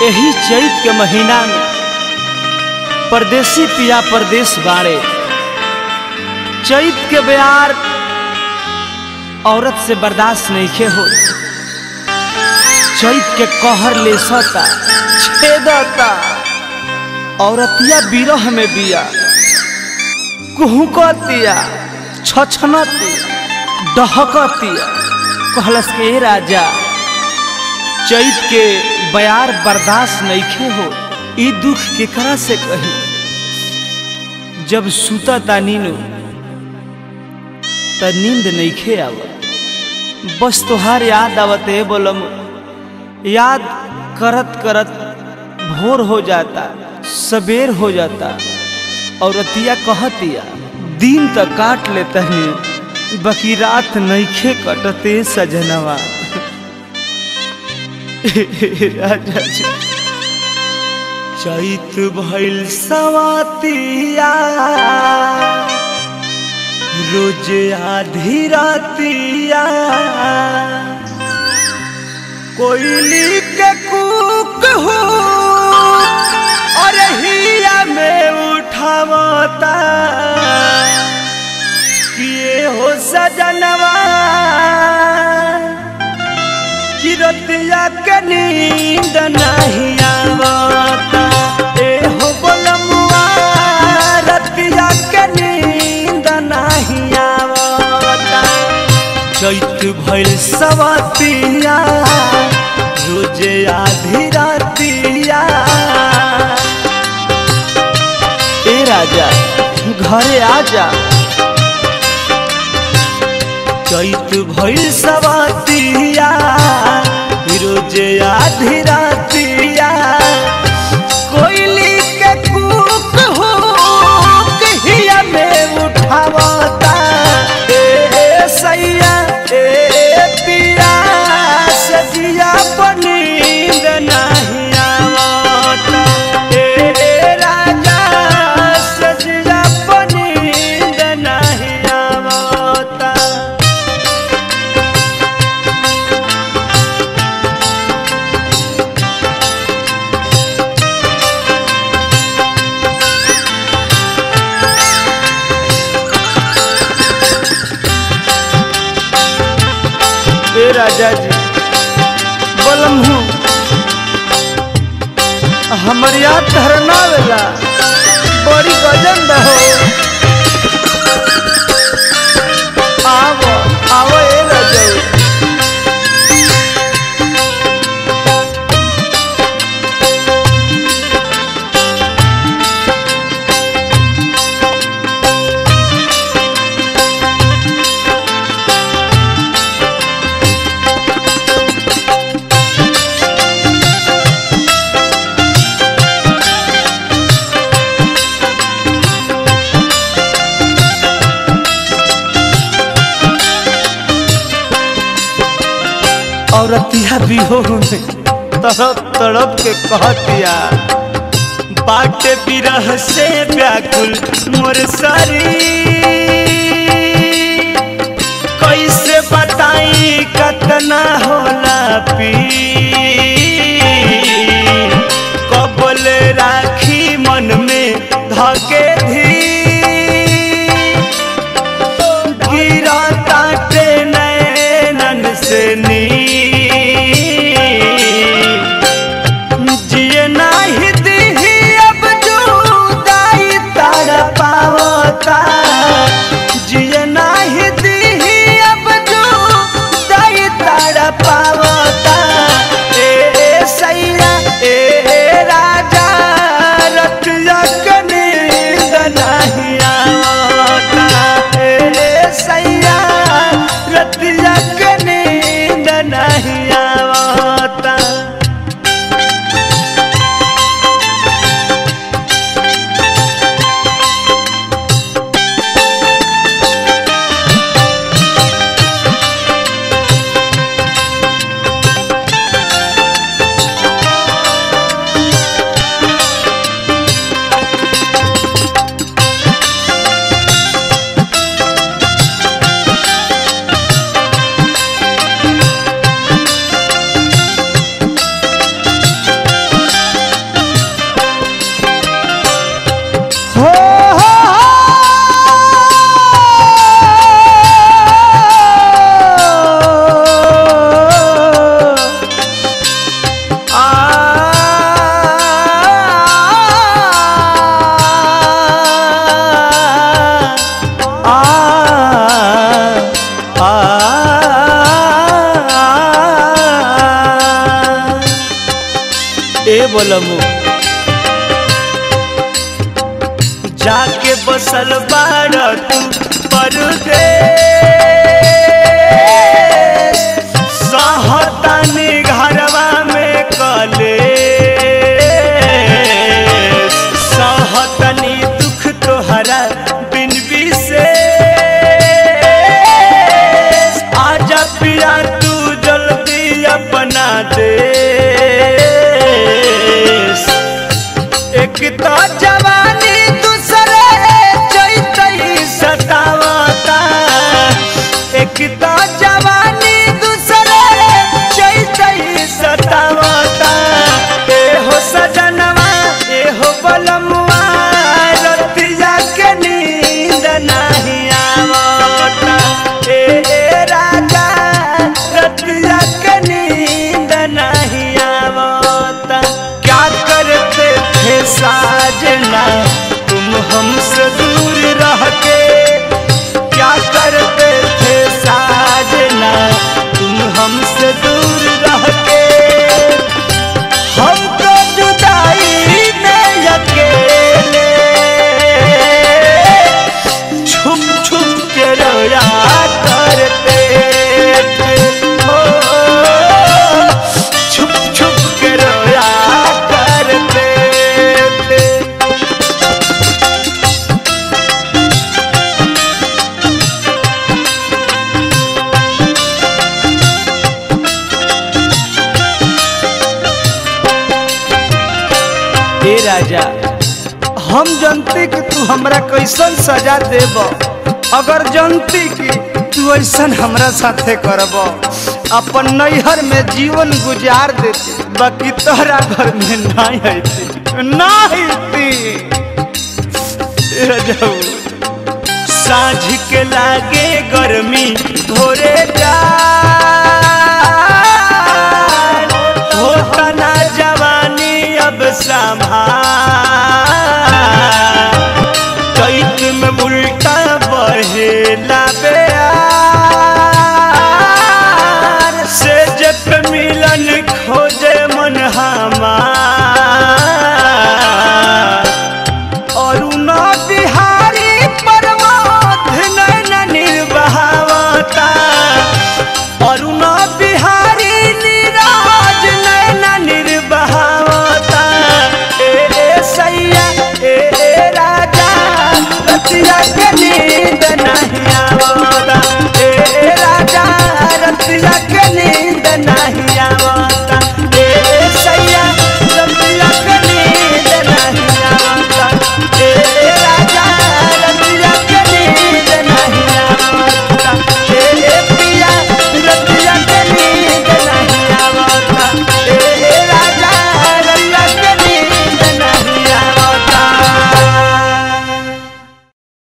यही चैत के महीना में परदेसी पिया परदेश बाड़े चैत के बयार औरत से बर्दाश्त नहीं खे हो चैत के कहर ले सता छेदता औरतिया बिरह में बिया कुहुकतिया छछनतिया डहकतिया कहलस के ए राजा चैत के बयार बर्दाश्त नईखे हो ई दुख केकरा से कही जब सुता ता नीनो त नींद नईखे आव बस तोहार याद आवत है बोलम याद करत करत भोर हो जाता सबेर हो जाता और रतिया कहतिया दिन त काट लेता है बाकी रात नईखे कटते सजनवा राजा जी चैत भइल सवातिया रोज आधी रातिया कोयली के कूक हो और हिया में उठावता किए हो सजनवा किरतिया के नींद नहीं आवता ए हो बोलमुआ रतिया के नींद नहीं आवता चैत भइल सवतिया रोजे आधी रातिया ए राजा घरे आजा चैत भइल सवतिया रोजे आधी रातिया कोयली के कूक हो कहिया में उठावता ए सैया ए पिया सजिया पनींद नहीं आवता ए राजा सजिया पनींद नहीं आवता ए राजा जी बोलम हूँ हमर याद धरना वेला बड़ी गजन रहो आवो आवो ए राजा औरतिया बिहोर में तड़प तड़प के कहतिया बाटे बिरह से व्याकुल मोर सारी कैसे बताई कतना होला पी कबल राखी मन में धके धी गिरा ताटे नैनन से नी जिए नाही दिही अब जुदाई तार पावता बोलमु जाके बसल बारत परदेश सहतानी घरवा में कले सहतनी दुख तोहरा बिन विशेष आजा पिया तू जल्दी अपना देश एक तो जवानी दूसरे चैतई सतावता एक तो जवानी दूसरे चैतई सतावता ए हो सजनवा ए हो बलमुआ रतिया के नींद नहीं आवता ए ए राजा रतिया के नींद नहीं आवता क्या करते थे साजना तुम हमसे दूर रह के क्या करते थे साजना तुम हमसे दूर रह के हमको जुदाई में अकेले छुप छुप के रोया करते थे हो छुप छुप के रोया करते थे हे राजा हम जनती कि तू हमरा कैसन सजा देब अगर जनती कि तू ऐसन हमरा साथे करब अपन नैहर में जीवन गुजार देती बाकी तोहरा घर में नहीं अती नहीं रजऊ साँझ के लागे गर्मी भोरे जा होता ना जवानी अब संभाल चैत में उल्टा बहेला बेयार से जब मिलन खोजे मन हमार अरुण बिहारी परमाध नैन निर्बहावता अरुण बिहारी निराज नैन निर्बहावता ए ए सैया ए ए राजा रतिया के नींद नहीं आवता ए ए राजा रतिया के नींद नहीं